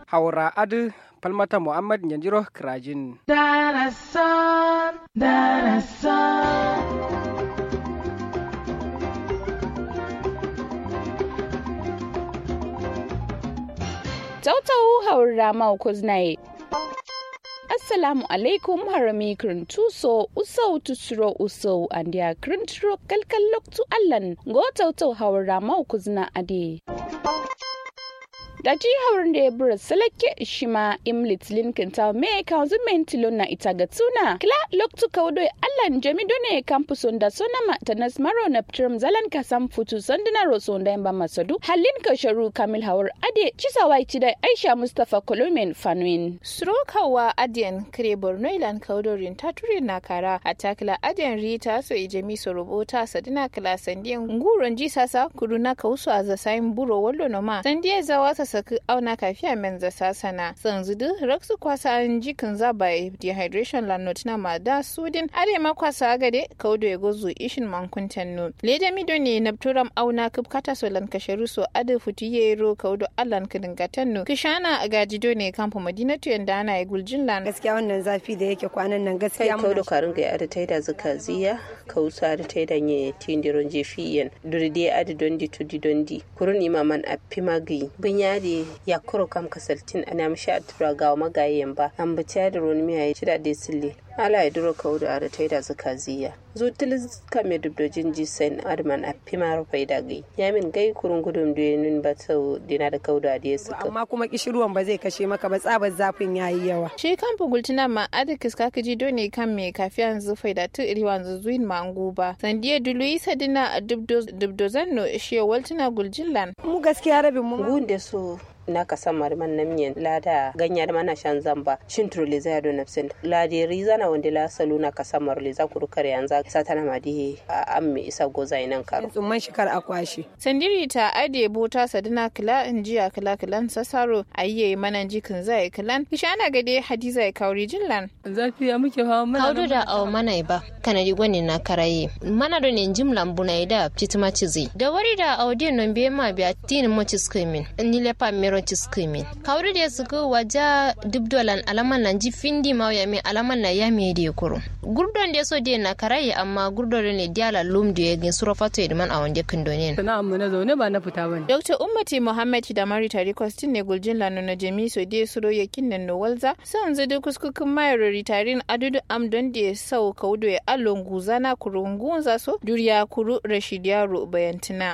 haura adu falmata muhammad yanjiro krajin Darasan, darasan. Tautau haura mau kuznaye. Assalamu alaikum harami tuso usau tusuro usau andia krintro kalkal loktu allan go tautau haura mau kuzna ade. da jihar da ya bura salake shima imlit linkin ta me kanzu mentilo na ita ga tuna kila loktu kaudo allan jami done kampuson da sonama ta nasmaro na ptrum zalan kasam futu sandina roso da yamba masadu halin ka sharu kamil hawar ade cisawa ci da aisha mustafa kolomen fanuin Strokawa adiyan kare borno ilan kaudorin ta ture na kara a takila adiyan rita so ijemi so rubuta sadina kila sandiyan nguron ji sasa kudu na kausu a zasayin buro wallo noma sandiya zawa ta saki auna kafiya men za sasana sanzu du raksu kwasa an jikin zaba dehydration lanot na ma da sudin arema kwasa gade kaudo ya gozu ishin mankuntan nu leda mido ne na turam auna kub kata so lan kasharu so adu futu yero kaudo allan kidingatan nu kishana gajido ne kampo madinatu yanda ana ya guljin lan gaskiya wannan zafi da yake kwanan nan gaskiya kai kaudo karin ga ada taida zuka ziya kausa ada taida nye tindiron jefiyen duride ada dondi tudi dondi kurun imaman appimagi bunya de ya kuro kam kasaltin ana mishi a tura gawa magayen ba an bi da ruwan miya ya shida da sille ala ya duro kawo da ta da zuka ziya zutul ka me dubdojin jisen adman a pimar faida gai yamin gai kurun gudun da nun ba ta dina da kawo da ya suka amma kuma kishirwan ba zai kashe maka ba tsabar zafin yayi yawa shi kan bugultina ma adikis ka kaji dole kan me kafiyan zufai da tu iri wanzu zuin ma ba sandiya dului sadina a dubdozan no shi waltina guljillan mu gaskiya rabin mu gun da su na kasan marman na miyan lada ganyar mana shan zamba shin turle zai do nafsin lade rizana wanda la salu na kasan marle za ku rukar yanzu sa tana madi a an me isa goza nan karo tsumman shikar akwashi sandiri ta ade bota sadina kila injiya kila kilan sasaro ayye mana jikin zai kilan kishana gade hadiza ya kauri jillan zafi ya muke hawa mana kaudo da aw mana ba kana di gwani na karaye mana do ne jimlan buna da titima cizi da wari da audien non be ma biya tin mo ciskimin ni lepa mero ciskimin kawri da su waja dubdolan alaman nan ji findi ma ya me alaman na ya me de kuro gurdon da so de na karaye amma gurdon ne diala lum da ya gin surafato edman a wanda kindonin sana'an mu na zaune ba na fita bane dr ummati muhammad da mari tari kwastin ne guljin lanu na jami so de suro yakin nan no walza san zade kuskukin mayar ritarin adudu am don da sau kaudo ya alon guzana kurungun zaso duriya kuru rashid yaro bayantina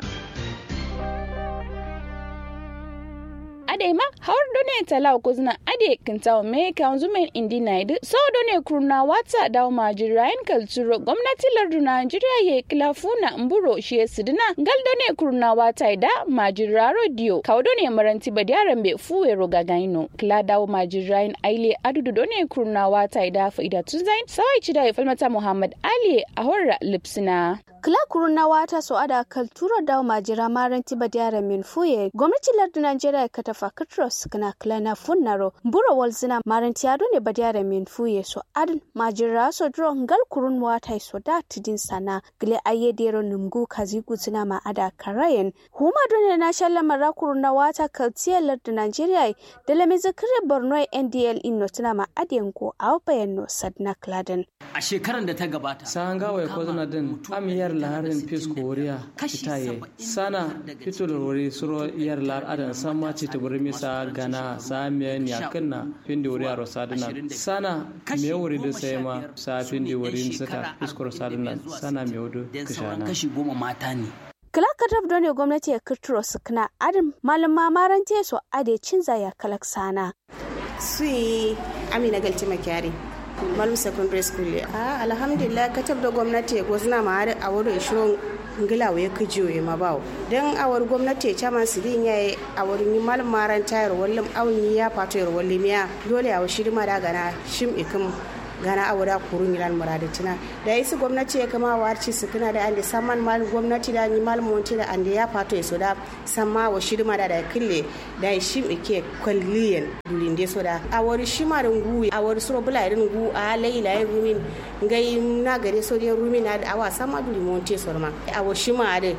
ade ma hawar done tala kuzna ade kintawo me kanzu men indi naid so done kurna wata dawo majirayen kalturo gwamnati lardu Najeriya ye kilafuna mburo shi sidina gal done kurna wata da majira radio kawo done maranti badiyaran be fuwe roga gaino kila dawo majirayen aile adudu done kurna wata da faida tunzain sawai cida ya falmata Muhammad Ali a horra lipsina kila kuruna wata so ada kalturo dawo majira maranti badiyaran min fuye gwamnati lardu Najeriya ka tafa katros kana kila na funnaro mburo walzina maranti ado ne badiyaran min fuye so adin majira so dro ngal kurun wata so da tidin sana gile aye dero numgu kazi gutsina ma ada karayen huma done na shalla mara kuruna wata kaltiyar lardu Najeriya da lame zakire Borno NDL inno tuna ma adiyan ko aw bayanno sadna kladen a shekaran da ta gabata sanga ya kozna din amiyar laharin fisko wariya itaye sana fito da wari suro yar lar adan sama ce ta buri misa gana sa miyan yakinna findi wariya rosadina sana me wuri da sai ma sa findi wari sata fisko rosadina sana me wudu kishana kashi goma mata ne kila katab done gwamnati ya kirtiro su kana adin malama marante su ade cinza ya kalak sana sui amina galti makyari malum secondary school a alhamdulillah katab da gwamnati ko suna ma a wurin shirin ngila ya kajiyo ya mabawo don awar gwamnati chairman su din yayi a wurin malum maran tayar wallim awni ya fato yar wallim ya dole a shiri ma da gana shim ikim gana awura kurun yilan muradatina da isi gwamnati ya kama warci su kana da ande saman mal gwamnati da ni mal monti da ande ya fato so da samma wa shirma da da kille da shim ike kwalliyan dulin de so da awari shima da ngu awari suro bula irin ngu a laila ya rumin ngai na gare so de rumin na awa sama dulin monti so ma awa shima da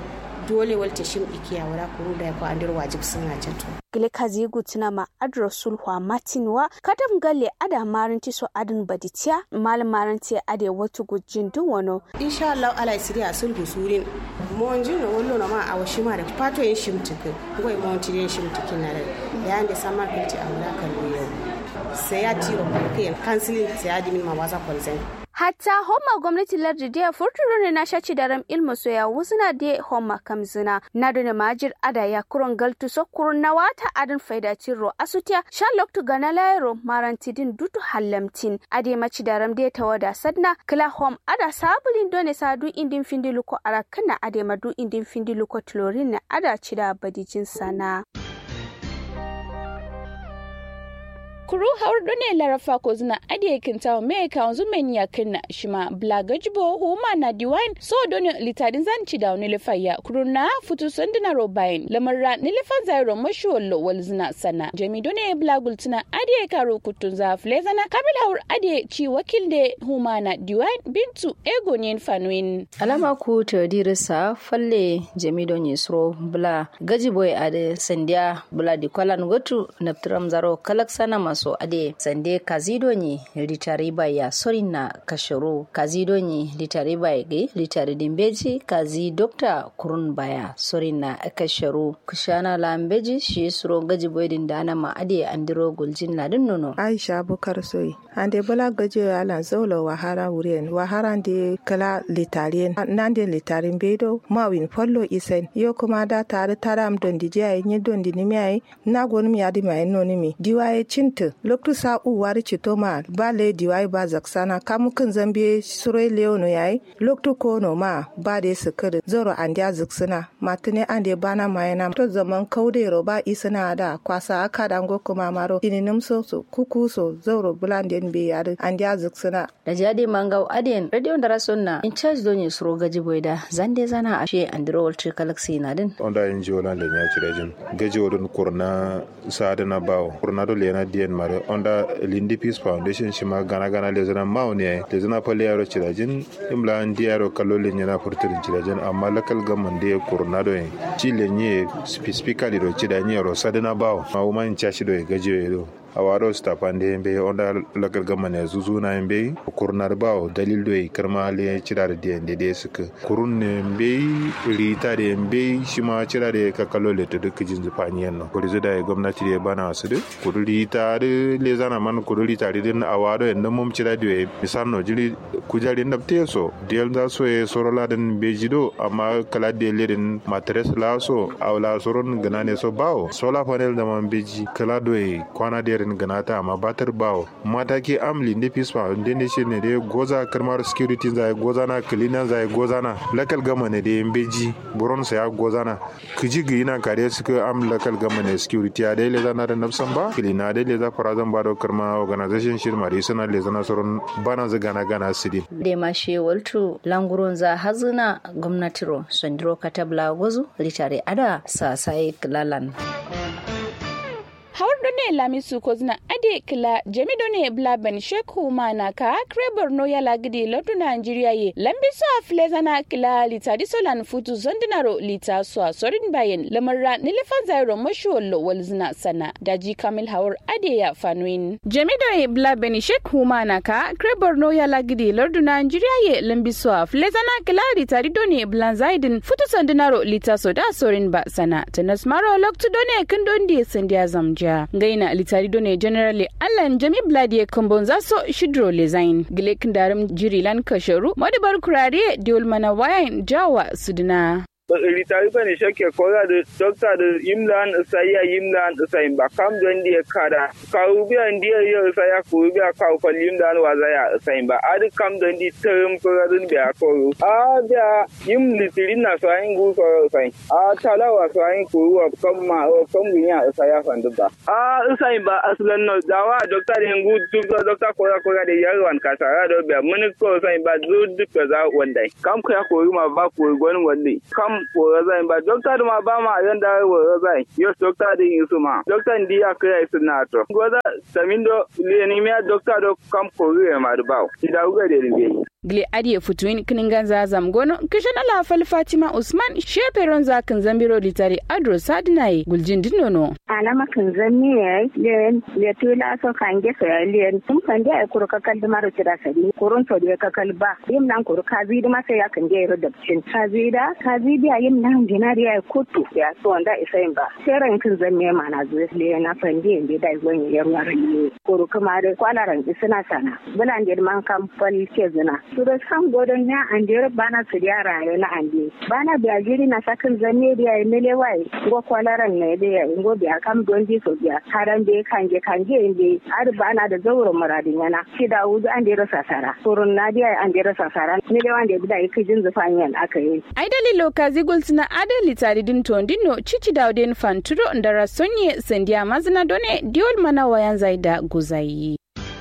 dole walta shim ikiya wala kuru da ko andir wajib sun a cato gile kazi gutsina ma adro sulhwa matinwa kadam galle ada maranti so adin baditiya mal maranti ade watu gujin dun wano insha Allah ala siri a sulhu surin mon jin no wollo na ma a washi ma da pato yin shimtikin goy mon ti yin shimtikin na da yayin da samar kinti a wala kan yau sai ya tiro kai kansilin sai ya dimin ma wasa consent hatta homa gwamnati lardi dia furturo ne na shaci daram ilmu soya wusuna de homa kamzina na dune majir ada ya kuron galtu so kurun na wata adin faida cirro asutia shan loktu gana lairo marantidin dutu hallamtin ade maci daram de tawada sadna kila hom ada sabulin done sadu indin findiluko arakana ade madu indin findiluko tlorin na ada cida badijin sana kuru har done larafa ko zina ade kinta me ka wanzu men ya kinna shima blaga jibo huma na diwain so done litadin zan ci da wani lifaya kuru na futu sandina robain lamarra ni lifan zairo mashi wallo wal zina sana jami done blagul tuna ade karo kutun za flezana kabil haur ade ci wakil de huma na diwain bintu ego nyen fanuin alama ku to dirisa falle jami don yisro bla gajiboy ade sandia bla di kwalan gotu naptram zaro kalak sana maso ade sande kazido ni litari ya sorin na kashiro kazido ni litari bai ge litari dimbeji kazi dokta kurun baya sorin na kashiro kushana lambeji shi suro gaji boydin dana ma ade andiro guljin ladin nono aisha bukar soyi ande bala gaji alan zaulo wahara wurien wahara de kala litarien nande litarin bedo mawin follo isen yo kuma da tare taram don di jai nyi don di nimi ai na gon mi adi mai no nimi diwaye cinta loktu sa u wari citoma ba le diwaye ba zaksana kamu kan zambe sure leono yayi loktu kono ma ba de sukir zoro andia zaksana matune ande bana mayana to zaman kaude ro ba isana da kwasa aka dango kuma maro ininim so so kuku so zoro bulanden be yare andia zaksana da jadi mangau aden radio da rasonna in charge don yi suro gaji boyda zande zana ashe andro walter galaxy na din onda in ji wala le nya ci rejin gaji wodun kurna sada na bawo kurna do le na dien mare onda lindi peace foundation shi ma gana gana le zana mawo ne le zana pale yaro ci rejin imla ndi yaro kallo le nya na furtirin ci rejin amma lakal gamman de kurna do ci le nye specifically do ci da nye ro sada na bawo ma wo man cha shi do gaji do a waro stafande yembe onda lagal gamane zuzuna yembe kurnar bawo dalil do karma le cira da de de de suka kurun ne yembe rita da yembe shima cira da ka kallo le to duk jin zufani yanno kuri da gwamnati da bana su de kuri rita da le zana man kuri rita da din a waro yanda mum cira da misal no jiri kujari ndab te so del da so e sorola den bejido amma kala de le den matres la so awla soron ganane so bawo sola panel da man beji kala do kwana da irin ganata amma batar bawo mata ke amli ne fisfa inda ne shi ne dai goza karmar security zai goza na cleaner zai goza na lakal gama ne da yin beji buron sa ya goza na kiji ga yana kare su ka am lakal gama ne security a dai leza na da nafsan ba cleaner dai leza fara zan ba da karma organization shi mari suna leza na sauran bana za gana gana su din. da ma she waltu languron za hazina gwamnatiro sondiro katabla gozu litare ada sa sai lalan. hawar ne lamisu ko zina ade kila jami ne blaben sheku mana ka kre borno ya lagidi lotu nigeria ye lambi so afle zana kila lita disolan futu zondinaro lita so sorin bayen lamarra nilifan zairo mashu wallo wal zina sana daji kamil hawar ade ya fanuin jami ne blaben sheku mana ka kre borno ya lagidi lotu nigeria ye lambi so afle zana kila lita ne blan zaidin futu zondinaro lita so da sorin ba sana tanas maro loktu done kindondi sandiya zamja ja gaina litari done generally allan jami bladi kambon zaso shidro lezain gilek darim jirilan kasharu madabar kurare diol mana wayan jawa sudina ritari bane shake kora da dokta da yimlan saya yimlan sai ba kam don dia kada ka ubiya dia yo saya ku ubiya ka ko yimlan wa zaya sai ba ad kam don di term kora dun biya ko a da yim litirin na so ayin gu ko sai a tala wa so ayin ku wa kam ma o kam ginya saya fandu ba a sai ba aslan no dawa dokta da ngu tu dokta kora kora da yarwan ka sara do biya mun ko sai ba zu duka za wandai kam ka ko ma ba ko gwanin wandai kam wora zai ba dokta ma ba ma yan da wora zai yo dokta din yusu ma dokta ndi ya kai su na to goza tamindo le ni me dokta do kam ko re ma da ba ida uga de ringe gle adiye futuin kiningan zazam gono kishan ala fal fatima usman sheperon zakin zambiro litari adro sadinaye guljin dinono alama kan zanni ya le le tula so kange so ya le tum kan da kuru ka kal maro tira sadi kurun to da ka kal ba yim nan kuru ka zidi ma sai ya kan ge ro da cin ka zida ka zidi yim nan dinari ya kutu ya so wanda isa yin ba sai ran kan zanni ma na zuwa le na fandi inde da gon ya ruwa ne kuru kuma da kwalaran suna sana bulan da man kan fal ke zina su da kan godon ya an da bana su da raye na ande bana biya jiri na sakin zanni da ya mele wai go kwalaran ne da ya go biya kam don di so biya haran be kanje kanje inde ar bana da zawro muradin yana shi da wuzu an da rasa sara kurun na da an da rasa sara ne da wanda da yake jin zufanyan aka yi ai dalilo kazi gulsina adali tari din tondino cici dauden fanturo ndara sonye sendia mazina done diol mana wayan zaida guzayi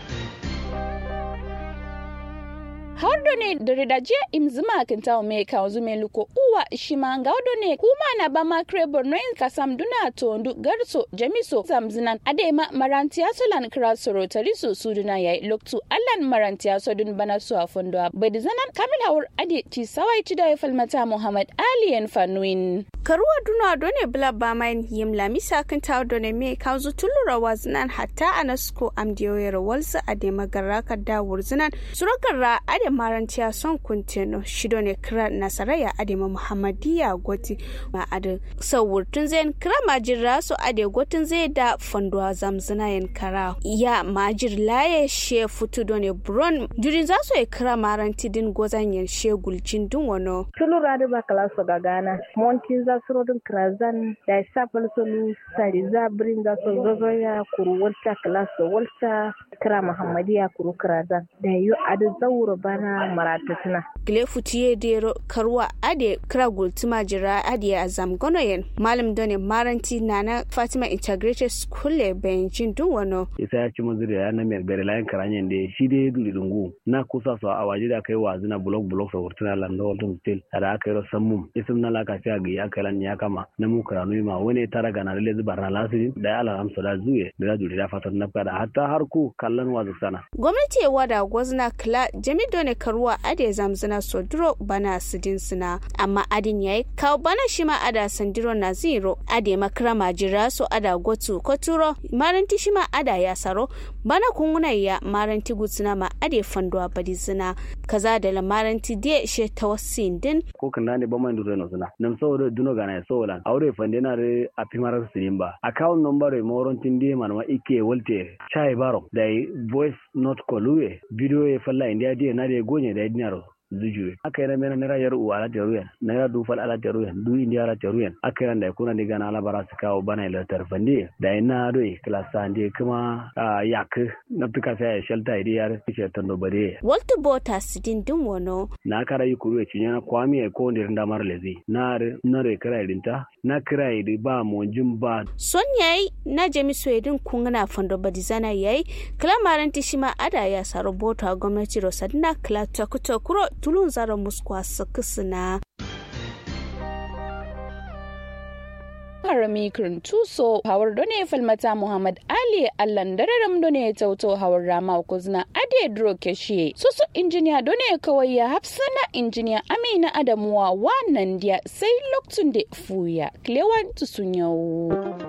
har da ne da ridajiya imzima kan tawo me kan zume luko uwa shimanga odo ne kuma na ba ma krebor no kasam duna tondu garso jamiso zamzinan adema marantiya solan krasoro tariso suduna yayi loktu allan marantiya sodun bana su afondo badi zanan kamil hawur ade ti sawai ci da falmata muhammad aliyan fanuin karuwa duna done bla ba main yim lamisa kan tawo done me kan zu tulura wazinan hatta anasko amdiyoyar walsa adema garaka da wurzinan suragarra ade marantiya son kuntino shido ne kira nasaraya adema muhammadiya goti ma ade sawurtun zain kira majir raso ade gotin zai da fanduwa zamzina yin kara ya majir laye she futu done bron jurin za su yi kira maranti din gozan yin she gulcin dun wano tulu radu ba kala so gagana monti za su rodin krazan da isa falsolu sari za birin za su zozo ya kuru walta kala so walta kira muhammadiya kuru krazan da yi adu zauro bana maratatuna. Gile futiye dero karwa ade kira gultuma jira ade a zamgonoyen malam done maranti nana fatima integrated school le benjin dun wano. isa ya ci mazuri ya na mai gari layan karanyen da shi dai duli dungu na kusa su a waje da kai wazi na blok blok sa wurtuna landa wantun stil da aka yi rasan mum isim na laka sai ga ya kai lan ya kama na mu karanu ma wani tara ga na lalle zubar na lasirin da ya alhamsa da zuye da ya duri da fatar na kada hatta har ku kallon wazi sana. gwamnati ya wada gwazna kila jami done karuwa ade zamzina soduro bana sidin sina amma adin yayi kawo bana shi ma ada sandiro na zero ade makara majira so ada gotu koturo maranti shi ma ada ya saro bana kunguna ya maranti gutsina ma ade fanduwa badi zina kaza da la maranti de she tawassin din ko kan ne ba man duro no suna nam so do duno gana so lan aure fande na re a pimarar sirin ba account number e moron tinde man ma ike wolte chai baro dai voice note kolue video e falla india die na de gonye da dinaro zujuwe aka yi mena naira yar uwa ala teruyen naira dufal ala teruyen du indiya ala teruyen aka yi da kuna diga na alabara su kawo bana ila tarfandi da ina doi klasa ndi kuma yak na tuka sai ya shelta idi ya fice tando bare walter bota sidin din wono na kara yi kuru ci na kwami e ko ndir ndamar lezi na na re kara idinta na kira idi ba mo ba son yayi na jami soyedin kungana fando badizana yayi klamaran tishima ada ya saro bota gwamnati rosadina kla takutokuro tulun zara muskwa sakisina harami tuso hawar done falmata muhammad ali allan dararam done tauto hawar rama kuzna ade dro keshe susu injiniya done kawai ya hafsana injiniya amina adamuwa wannan dia sai loktun da fuya klewan tusun yau